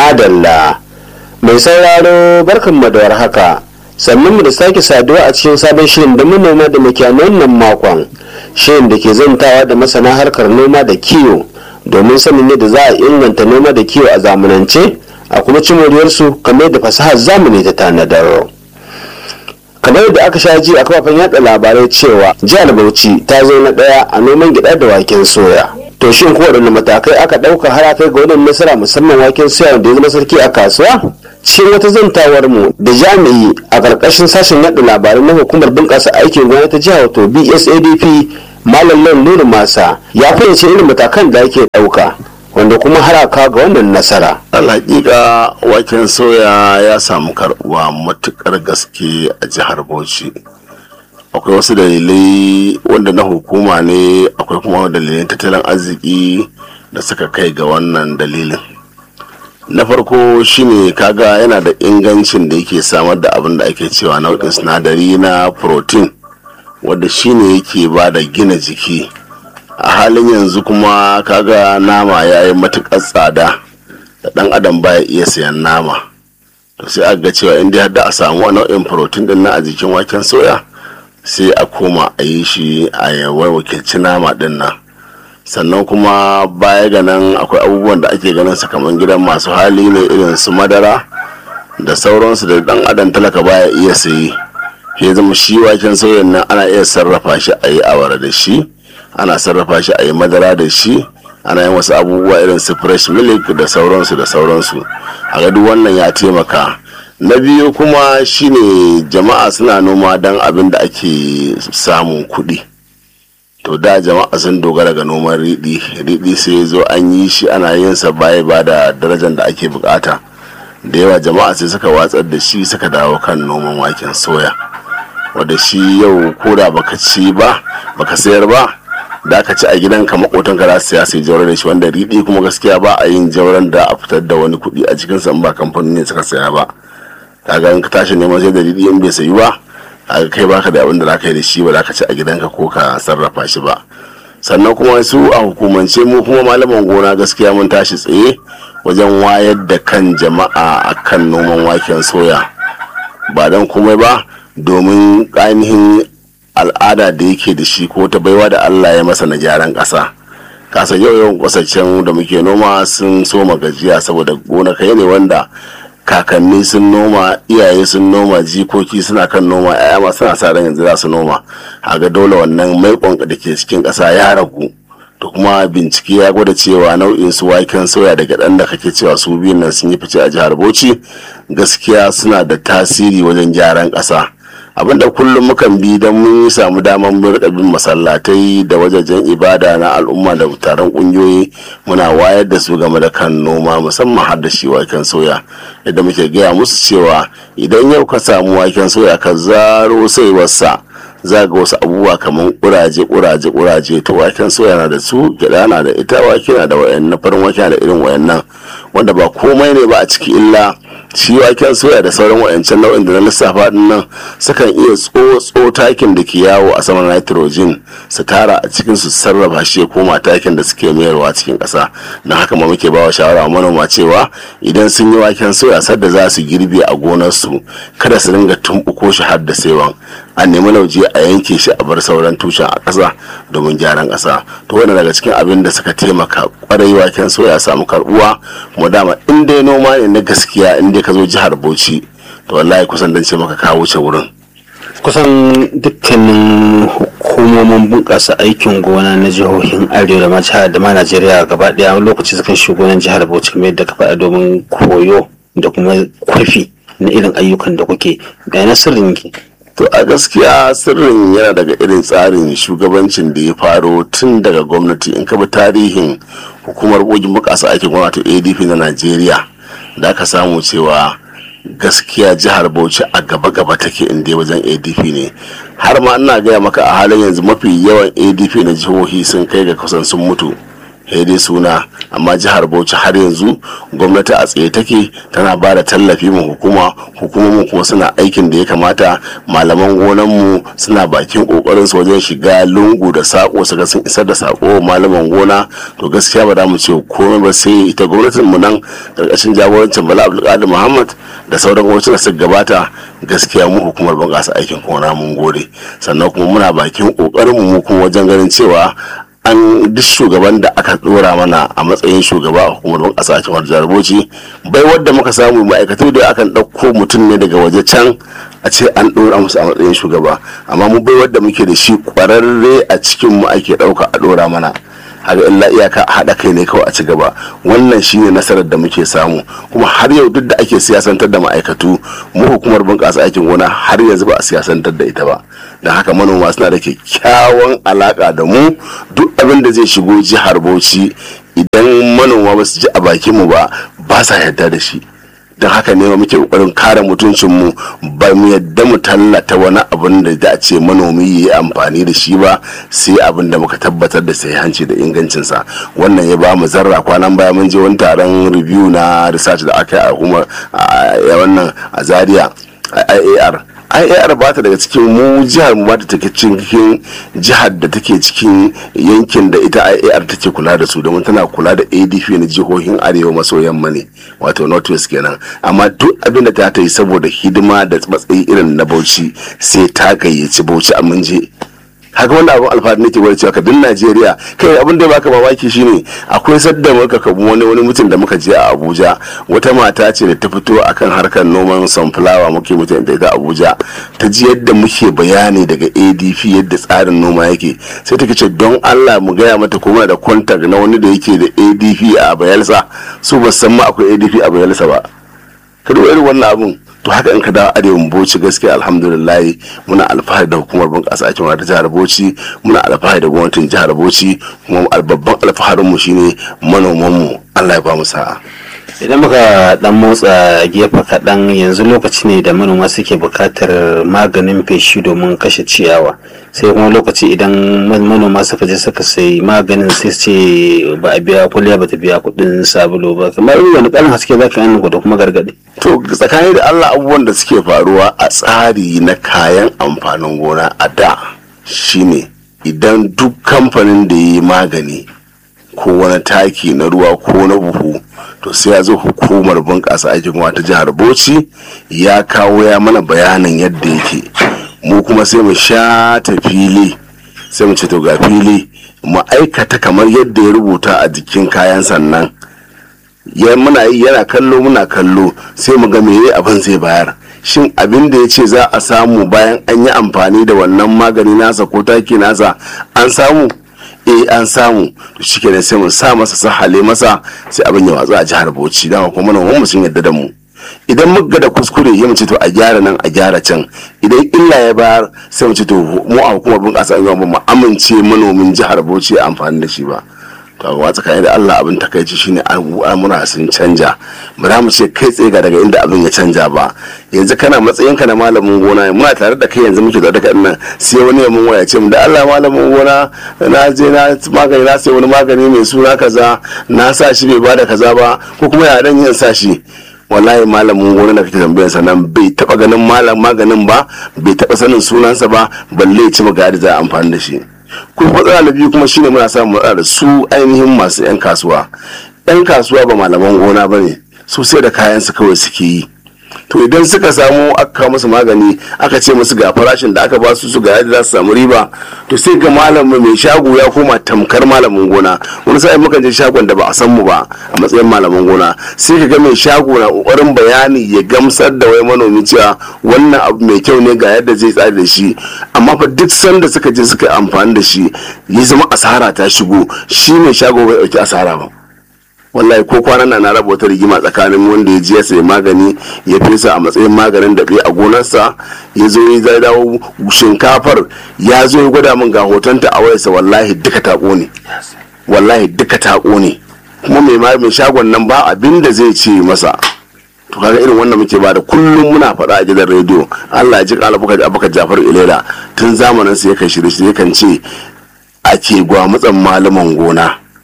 madalla mai sauraro barkan da haka sannan mu da sake saduwa a cikin sabon shirin da manoma da makiyayan wannan makon shirin da ke zantawa da masana harkar noma da kiwo domin sanin yadda za a inganta noma da kiwo a zamanance a kuma ci moriyarsu kamar da fasahar zamani ta tanadar kamar yadda aka sha ji a kafafen yada labarai cewa jihar bauchi ta zo na daya a noman gida da waken soya to shin ko waɗanne matakai aka ɗauka har kai ga wannan nasara musamman waken soya da ya zama sarki a kasuwa cikin wata zantawar mu da jami'i a ƙarƙashin sashen yada labarai na hukumar bunƙasa aikin gona ta jihar wato bsadp malam lan nuru masa ya fayyace irin matakan da ake ɗauka wanda kuma haraka ga wannan nasara. alhaƙiƙa waken soya ya samu karɓuwa matuƙar gaske a jihar bauchi akwai wasu dalilai wanda na hukuma ne akwai kuma dalilin tattalin arziki da suka kai ga wannan dalilin na farko shine kaga yana da ingancin da yake samar da abin da ake cewa nau'in sinadari na protein wadda shine yake ba da gina jiki a halin yanzu kuma kaga nama ya yi matuƙar tsada da ɗan adam baya iya sayan nama to sai aka ga cewa inda har da a samu nau'in protein din na a jikin waken soya sai a koma a yi shi a yawai wakilci nama din nan sannan kuma baya ga nan akwai abubuwan da ake ganin kamar gidan masu hali ne irin su madara da sauransu da ɗan adam talaka baya iya sayi ya zama shi waken soyan nan ana iya sarrafa shi a yi awara da shi ana sarrafa shi a yi madara da shi ana yin wasu abubuwa irin su fresh milk da sauransu da sauransu a ga duk wannan ya taimaka na biyu kuma shine jama'a suna noma don abin da ake samun kuɗi to da jama'a sun dogara ga noman riɗi riɗi sai zo an yi shi ana yin sa baya ba da darajar da ake bukata da yawa jama'a sai suka watsar da shi suka dawo kan noman waken soya wanda shi yau koda baka ci ba baka sayar ba da aka ci a gidanka makotanka za su sai jauran da shi wanda riɗi kuma gaskiya ba a yin jauran da a fitar da wani kuɗi a cikin sa ba kamfanin ne suka saya ba kaga in ka tashi neman sai da riɗi in bai sayi ba kaga kai baka da abin da zaka yi da shi ba za ka ci a gidanka ko ka sarrafa shi ba sannan kuma su a hukumance mu kuma malaman gona gaskiya mun tashi tsaye wajen wayar da kan jama'a akan noman waken soya ba don komai ba domin ainihin al'ada da yake da shi ko ta baiwa da Allah ya masa na gyaran ƙasa kasa yau yawan kwasashen da muke noma sun soma gajiya saboda gonakai ne wanda kakanni sun noma iyaye sun noma jikoki suna kan noma yaya ma suna sa ran yanzu za su noma ga dole wannan maikon da ke cikin ƙasa ya ragu to kuma bincike ya gwada cewa nau'in su waken soya daga ɗan da kake cewa su biyun nan sun yi fice a jihar bauchi gaskiya suna da tasiri wajen gyaran ƙasa abinda kullum mukan bi don mun samu damar mun rika bin masallatai da wajajen ibada na al'umma da taron kungiyoyi muna wayar da su game da kan noma musamman har da shi waken soya yadda muke gaya musu cewa idan yau ka samu waken soya ka zaro saiwarsa za ga wasu abubuwa kamar kuraje kuraje kuraje to waken soya na da su gyada na da ita wake na da wayan farin wake na da irin wayannan wanda ba komai ne ba a ciki illa shi waken soya da sauran wayancan nau'in da na lissafa din nan sukan iya tsotso takin da ke yawo a saman nitrogen su tara a cikin su sarrafa shi ya koma takin da suke mayarwa cikin ƙasa na haka ma muke bawa shawara manoma cewa idan sun yi waken soya sadda za su girbe a gonarsu kada su ringa tumbuko shi har da saiwan a nemi lauje a yanke shi a bar sauran tushen a ƙasa domin gyaran ƙasa to wannan daga cikin abin da suka taimaka kwarai waken soya samu karbuwa kuma dama in dai noma ne na gaskiya in dai ka zo jihar bauchi to wallahi kusan dan ce maka ka wuce wurin kusan dukkanin hukumomin bunƙasa aikin gona na jihohin arewa da ma da ma najeriya gaba ɗaya wani lokaci sukan shigo nan jihar bauchi kamar yadda ka faɗa domin koyo da kuma kwafi na irin ayyukan da kuke ga na sirrin ki to a gaskiya sirrin yana daga irin tsarin shugabancin da ya faro tun daga gwamnati in ka bi tarihin hukumar bogin bukasa aikin gwamnati adp na najeriya da aka samu cewa gaskiya jihar bauchi a gaba-gaba take inda wajen adp ne har ma ina gaya maka a halin yanzu mafi yawan adp na jihohi sun kai ga kusan sun mutu dai suna amma jihar bauchi har yanzu gwamnati a tsaye take tana ba da tallafi mu hukuma hukumomin kuma suna aikin da ya kamata malaman gonanmu suna bakin kokarin su wajen shiga lungu da sako su ga sun isar da sako malaman gona to gaskiya ba za mu ce komai ba sai ita gwamnatin mu nan karkashin jagorancin bala abdulkadir muhammad da sauran gwamnati da suka gabata gaskiya mu hukumar bunƙasa aikin gona mun gode sannan kuma muna bakin kokarin mu kuma wajen ganin cewa an duk shugaban da aka dora mana a matsayin shugaba a hukumar ban kasa cikin jihar Bauchi bai wadda muka samu ma'aikatu da akan ɗauko mutum ne daga waje can a ce an dora musu a matsayin shugaba amma mu bai wadda muke da shi kwararre a cikin mu ake ɗauka a dora mana haka illa iyaka a haɗa kai ne kawai a ci gaba wannan shine nasarar da muke samu kuma har yau duk da ake siyasantar da ma'aikatu mu hukumar bunƙasa aikin gona har yanzu ba a siyasantar da ita ba don haka manoma suna da kyakkyawan alaƙa da mu duk abin da zai shigo jihar bauchi idan manoma ba su ji a bakin mu ba ba sa yarda da shi don haka ne muke kokarin kare mutuncinmu ba mu yadda mu tallata wani abin da za a ce manomi ya yi amfani da shi ba sai abin da muka tabbatar da sai hanci da ingancinsa wannan ya ba mu zarra kwanan baya mun je wani taron review na research da aka yi a kuma a wannan a zaria iar IAR ba ta daga cikin mu jihar mu ba ta take cikin jihar da take cikin yankin da ita IAR take kula da su domin tana kula da ADP na jihohin arewa maso yamma ne wato northwest kenan amma duk abin da ta ta yi saboda hidima da matsayi irin na Bauchi sai ta gayyaci Bauchi a mun je haka wanda abin alfahari nake gwada cewa kadin najeriya kai abin da baka mamaki shine akwai sadda muka kabu wani wani mutum da muka je a abuja wata mata ce da ta fito akan harkar noman sunflower muke mutum da ita abuja ta ji yadda muke bayani daga adp yadda tsarin noma yake sai ta ce don allah mu gaya mata ko muna da contact na wani da yake da adp a bayelsa su ba san ma akwai adp a bayelsa ba ka irin wannan abun to haka in ka dawo arewan bauchi gaskiya alhamdulillah muna alfahari da hukumar bunƙasa aikin ta jihar bauchi muna alfahari da gwamnatin jihar bauchi kuma babban alfaharin mu shine manoman mu Allah ya ba mu sa'a idan muka dan motsa gefe kaɗan yanzu lokaci ne da manoma suke buƙatar maganin feshi domin kashe ciyawa sai kuma lokaci idan manoma suka je suka sai maganin sai ce ba a biya kuliya ba ta biya kuɗin sabulu ba kamar wani ƙarin haske za ka yi da kuma gargaɗi to tsakani da allah abubuwan da suke faruwa a tsari na kayan amfanin gona a da shine idan duk kamfanin da ya yi magani ko wani taki na ruwa ko na buhu to sai ya zo hukumar bunƙasa aikin gona ta jihar bauchi ya kawo ya mana bayanin yadda yake mu kuma sai mu sha ta fili sai mu ce to ga fili mu aikata kamar yadda ya rubuta a jikin kayan sannan ya muna yi yana kallo muna kallo sai mu ga meye abin zai bayar shin abin da ya ce za a samu bayan an yi amfani da wannan magani nasa ko taki nasa an samu eh an samu to shikenan sai mu sa masa sahale masa sai abin ya watsu a jihar Bauchi dama kuma manoman mu sun yadda da mu idan muka da kuskure ya mace to a gyara nan a gyara can idan illa ya bayar sai mu ce to mu a hukumar bunƙasa ba mu amince manomin jihar Bauchi ya amfani da shi ba to a tsakanin da Allah abin takaici shine al'amura sun canja ba za mu ce kai tsaye ga daga inda abin ya canja ba yanzu kana matsayin ka na malamin gona muna tare da kai yanzu muke da daga nan sai wani ya mun waya ce mu da Allah malamin gona na je na magani na sai wani magani mai suna kaza na sa shi bai bada kaza ba ko kuma ya dan yin sa shi wallahi malamin gona da kake tambayar sa nan bai taba ganin malam maganin ba bai taba sanin sunansa ba balle ya ci magana da za a amfani da shi kuma matsala na biyu kuma shine muna samun matsala da su ainihin masu 'yan kasuwa 'yan kasuwa ba malaman gona ba ne su sai da kayan su kawai suke yi to idan suka samu aka kawo musu magani aka ce musu ga farashin da aka ba su su ga yadda za su samu riba to sai ga malamin mai shago ya koma tamkar malamin gona wani sa'in mukan je shagon da ba a san mu ba a matsayin malamin gona sai ka ga mai shago na kokarin bayani ya gamsar da wai manomi cewa wannan abu mai kyau ne ga yadda zai tsari da shi amma fa duk sanda suka je suka amfani da shi ya zama asara ta shigo shi mai shago bai dauki asara ba wallahi ko kwanan nan na raba wata rigima tsakanin wanda ya je ya sayi magani ya fesa a matsayin maganin daɓe a gonarsa ya zo ya dawo shinkafar ya zo ya gwada min ga hotonta a wayarsa wallahi duka ta ƙone wallahi duka ta ƙone kuma mai mai shagon nan ba abin da zai ce masa to kaga irin wannan muke bada kullum muna faɗa a gidan rediyo Allah ya ji alabuka abuka Jafar Ilela tun zamanin sa yakan shirye shirye kan ce ake gwamutsan malaman gona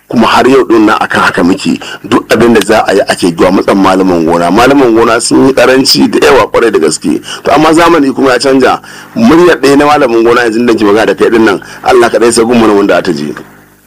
kuma har yau din nan akan haka muke duk abin da za a yi ake zuwa matsan malaman gona malaman gona sun yi karanci da yawa kwarai da gaske to amma zamani kuma ya canja muryar ɗaya na malamin gona yanzu da ke magana da kai din nan Allah kaɗai sai gumma wanda ta je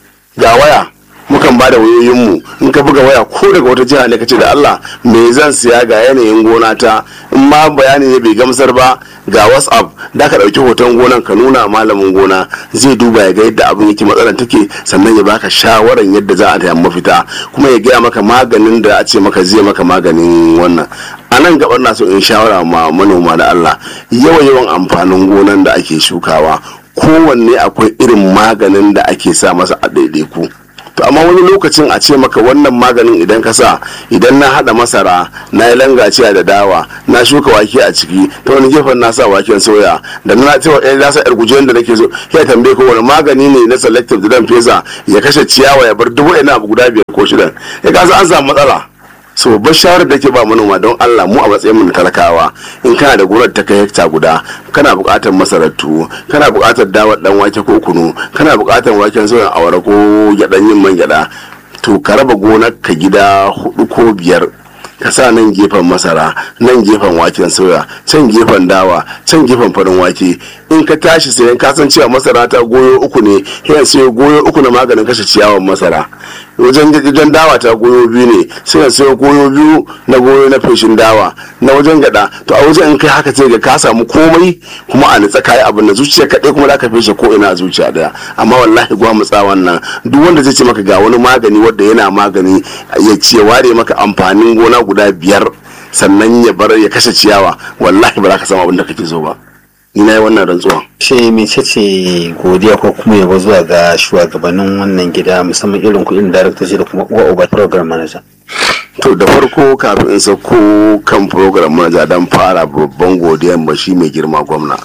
ga waya mukan ba da wayoyinmu in ka buga waya ko daga wata jiha ne ka ce da Allah me zan siya ga yanayin gona ta in ma bayani ne bai gamsar ba ga whatsapp da ka ɗauki hoton gonan ka nuna malamin gona zai duba ya ga yadda abin yake matsalar take sannan ya baka shawaran yadda za a ta mafita kuma ya gaya maka maganin da a ce maka zai maka maganin wannan a nan gabar na so in shawara ma manoma da Allah yawa yawan amfanin gonan da ake shukawa kowanne akwai irin maganin da ake sa masa a ɗaiɗaiku to amma wani lokacin a ce maka wannan maganin idan ka sa idan na hada masara na yi langaciya da dawa na shuka wake a ciki ta wani gefen na sa waken soya da na cewa ɗaya na sa yar gujen da nake so ya tambaye ko wani magani ne na selective da dan fesa ya kashe ciyawa ya bar dubu ina abu guda biyar ko shidan ya kasa an samu matsala so babbar shawarar da ke ba manoma don Allah mu a matsayin mu na talakawa in kana da gonar ta kai hekta guda kana buƙatar masarar tuwo kana buƙatar dawar dan wake ko kunu kana buƙatar waken soyan awara ko gyaɗan yin man gyaɗa to ka raba gonar ka gida hudu ko biyar ka sa nan gefen masara nan gefen waken soya can gefen dawa can gefen farin wake in ka tashi sayan ka san cewa masara ta goyo uku ne sai sai goyo uku na maganin kashe ciyawan masara wajen wajen dawa ta goyo biyu ne sai ka sayo goyo biyu na goyo na feshin dawa na wajen gada to a wajen in kai haka sai ga ka samu komai kuma a nitsa kayi abin da zuciya kaɗai kuma za ka feshe ko ina a zuciya daya amma wallahi gwa mutsa wannan duk wanda zai ce maka ga wani magani wanda yana magani ya ce ware maka amfanin gona guda biyar sannan ya bar ya kashe ciyawa wallahi ba za ka samu abin da kake so ba ni na yi wannan rantsuwa ce mece ce godiya ko kuma yabo zuwa ga shugabannin wannan gida musamman irin kuɗin daraktoci da kuma uwa uba program manager to da farko kafin in sauko kan program manager don fara babban godiyan ba shi mai girma gwamna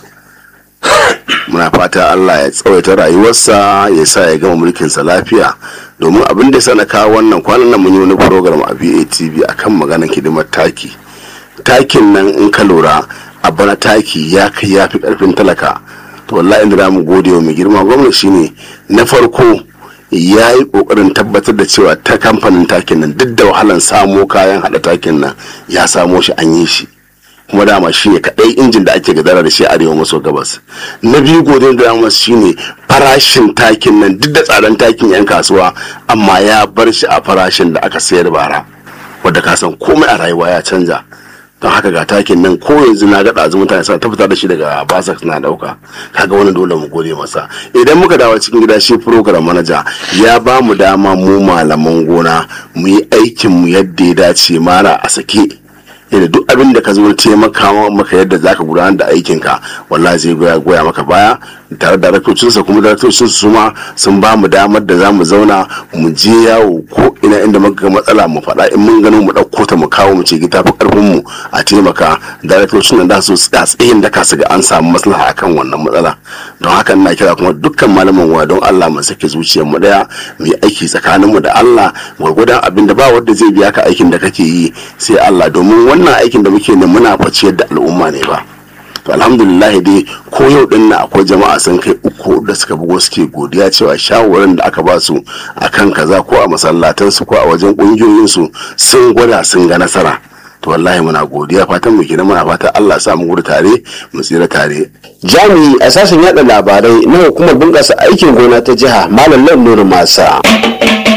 muna fata Allah ya tsawaita rayuwarsa ya sa ya gama mulkinsa lafiya domin abin da sana kawo wannan kwanan nan mun yi wani program a BATV akan maganar hidimar taki takin nan in ka lura a bana taki ya kai ya fi karfin talaka to wallahi inda mu gode wa mai girma gwamna shine na farko ya yi kokarin tabbatar da cewa ta kamfanin takin nan duk da wahalan samo kayan hada takin nan ya samo shi an yi shi kuma dama shi ne kaɗai injin da ake gadara da shi arewa maso gabas na biyu godin da dama shi ne farashin takin nan duk da tsadan takin yan kasuwa amma ya bar shi a farashin da aka sayar bara wadda ka san komai a rayuwa ya canja don haka ga takin nan ko yanzu na ga ɗazu mutane suna ta fita da shi daga basak na ɗauka kaga wani dole mu gode masa idan muka dawo cikin gida shi program manaja ya ba mu dama mu malaman gona mu yi aikin mu yadda ya dace mara a sake yadda duk abin da ka zo taimaka maka yadda zaka gudanar da aikinka wallahi zai goya goya maka baya tare da raktocinsa kuma da raktocinsa su ma sun ba mu damar da za mu zauna mu je yawo ko ina inda muka ga matsala mu faɗa in mun gano mu ɗauko ta mu kawo mu ce gita fi ƙarfin mu a taimaka da raktocin da su tsaya tsayin da ka su ga an samu maslaha akan wannan matsala don haka ina kira kuma dukkan malaman wa don Allah mu sake zuciyar mu daya mu yi aiki tsakanin mu da Allah gwargwadon abin da ba wanda zai biya ka aikin da kake yi sai Allah domin wannan aikin da muke ne muna faciyar da al'umma ne ba to alhamdulillah dai ko yau din na akwai jama'a sun kai uku da suka bugo suke godiya cewa shawarar da aka ba su akan kaza ko a masallatan su ko a wajen kungiyoyin su sun gwada sun ga nasara to wallahi muna godiya fatan mu kenan muna fata Allah sa mu gudu tare mu tsira tare jami'i a sashen yada labarai na hukumar bunƙasa aikin gona ta jiha malam nuru masa